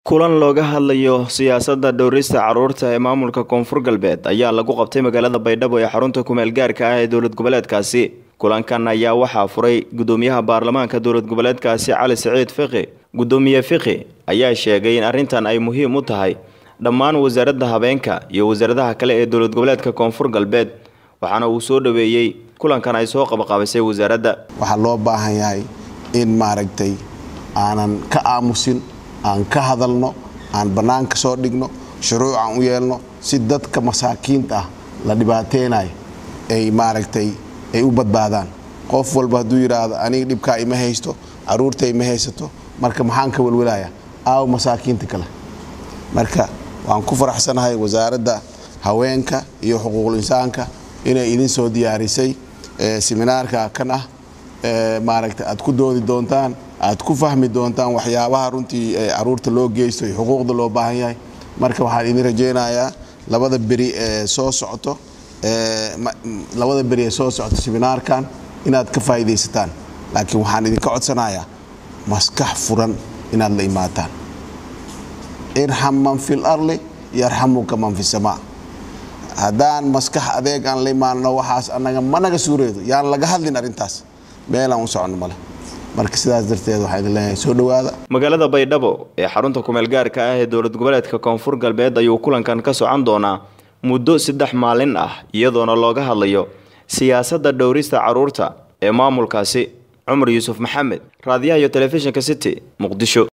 kulan looga hadlayo siyaasadda dhowrista carruurta ee maamulka koonfur galbeed ayaa lagu qabtay magaalada baydhabo ee xarunta kumeel gaarka ah ee dowlad goboleedkaasi kulankan ayaa waxaa furay gudoomiyaha baarlamaanka dowlad goboleedkaasi cali siciid fiqi gudoomiye fiqi ayaa sheegay in arrintan ay muhiim u tahay dhammaan wasaaradda habeenka iyo wasaaradaha kale ee dowlad goboleedka koonfur galbeed waxaana uu soo dhaweeyey kulankan ay soo qabaqabisay wasaaradda waxaa loo baahan yahay in maaragtay aanan ka aamusin aan ka hadalno aan bannaanka soo dhigno shuruuc aan u yeelno si dadka masaakiinta ah la dhibaateynayo ay maaragtay ay u badbaadaan qof walba hadduu yidhaahdo aniga dhibkaa ima haysto caruurta ima haysato marka maxaan ka welwelaya aaw masaakiinta kale marka waan ku faraxsanahay wasaaradda haweenka iyo xuquuqul insaanka inay idin soo diyaarisay seminaarka kan ah maaragta aad ku doodi doontaan aad ku fahmi doontaan waxyaabaha runtii caruurta loo geysto iyo xuquuqda loo baahan yahay marka waxaan idin rajaynayaa labada beri ee soo socoto labada beri ee soo socoto seminaarkan inaad ka faa'iidaysataan laakiin waxaan idinka codsanayaa maskax furan inaad la imaataan irxam man fil arli yarxamuka man fi samaa haddaan maskax adeeg aan la imaanno waxaas anaga managa suureedo yaan laga hadlin arrintaas meelaan u soconno male marka sidaas darteed waxaa idin leeyahay soo dhowaada magaalada baydhabo ee xarunta kumeel gaarka ah ee dowlad goboleedka koonfur galbeed ayuu kulankan ka socon doonaa muddo saddex maalin ah iyadoona looga hadlayo siyaasadda dhowrista carruurta ee maamulkaasi cumar yuusuf maxamed raadiyaha iyo telefishinka city muqdisho